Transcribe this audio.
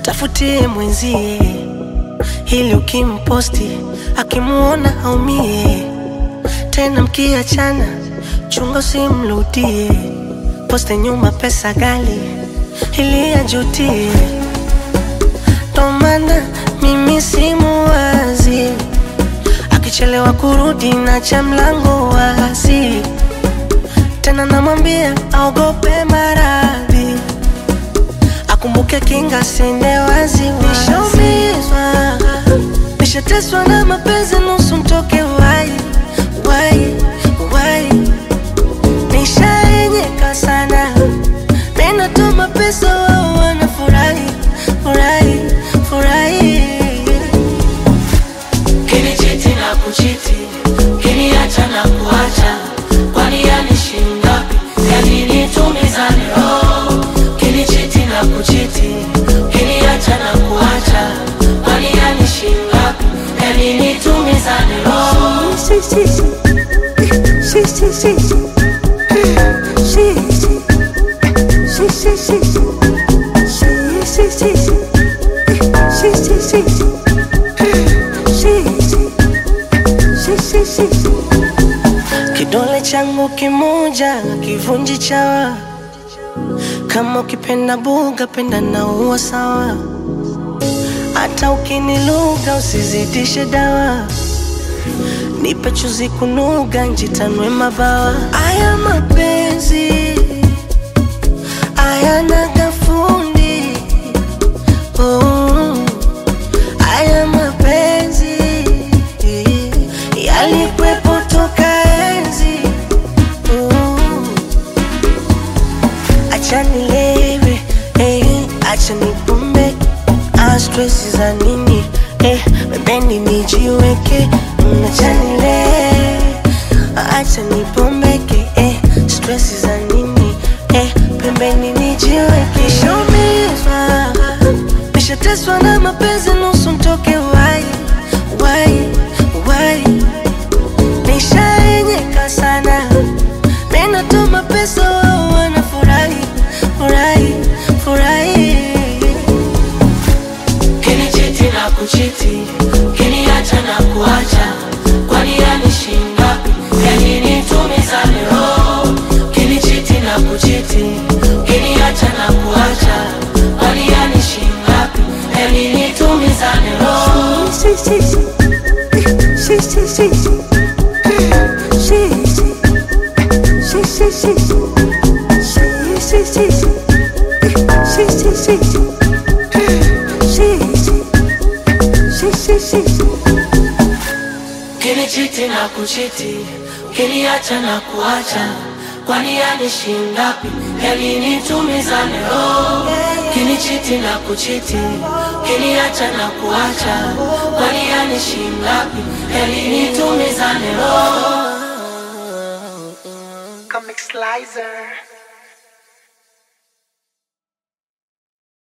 tafutie mwenzie, ili ukimposti akimuona aumie. Tena mkiachana, chunga usimrudie, poste nyuma pesa gali ili ajutie. Ndo maana mimi simuwazi, akichelewa kurudi na cha mlango wazi, tena namwambia aogope maradhi akumbuke kinga sende wazi nishaumizwa nishateswa na mapenzi nusu mtoke wai wai wai nishaenyeka sana ninatuma pesa wao wanafurahi furahi furahi Kinichiti na kuchiti, kiniacha na kuacha, kwani yanishi ngapi? Yani nitumizane roho. Kinichiti na kuchiti, kiniacha na kuacha, kwani yanishi ngapi? Yani nitumizane roho. Si, si, si. Si, si, si, si. Si, si. Si, si, si, si. Si, si, si, si. Si, si, si, si. Si, si. Si, si, si. Kidole changu kimoja kivunji chawa, kama ukipenda buga penda na uwa sawa, hata ukiniluga usizidishe dawa nipe chuzi kunuga njitanwe mabawa. Aya mapenzi ayana gafundi oh. Aya mapenzi yalikwepo toka enzi oh. Acha nilewe eh, acha nipumbe ah, stress za nini eh, pembeni nijiweke Mm, acha nilewe acha nipombeke eh, stress za nini eh, pembeni nijiweke nishaumizwa nishateswa na mapenzi nusu mtoke wai wai wai nishaenyeka sana ninatuma pesa wao wanafurahi furahi furahi Kinichiti na kuchiti, kiniacha na kuacha, kwani yanishi ngapi? Yani nitumizane roho. Kinichiti na kuchiti, kiniacha na kuacha, kwani yanishi ngapi? Yani nitumizane roho. Si, si, si. Si, si, si, si. Si, si. Si, si, si, si. Si, si, si, si. Si, si, si, si. Si, si. Si, si, si, si. Kinichiti na kuchiti, kiniacha na kuacha, kwani yanishi ngapi? Yani nitumizane roho. Kinichiti na kuchiti, kiniacha na kuacha, kwani yanishi ngapi? Yani nitumizane roho. Comic Slicer.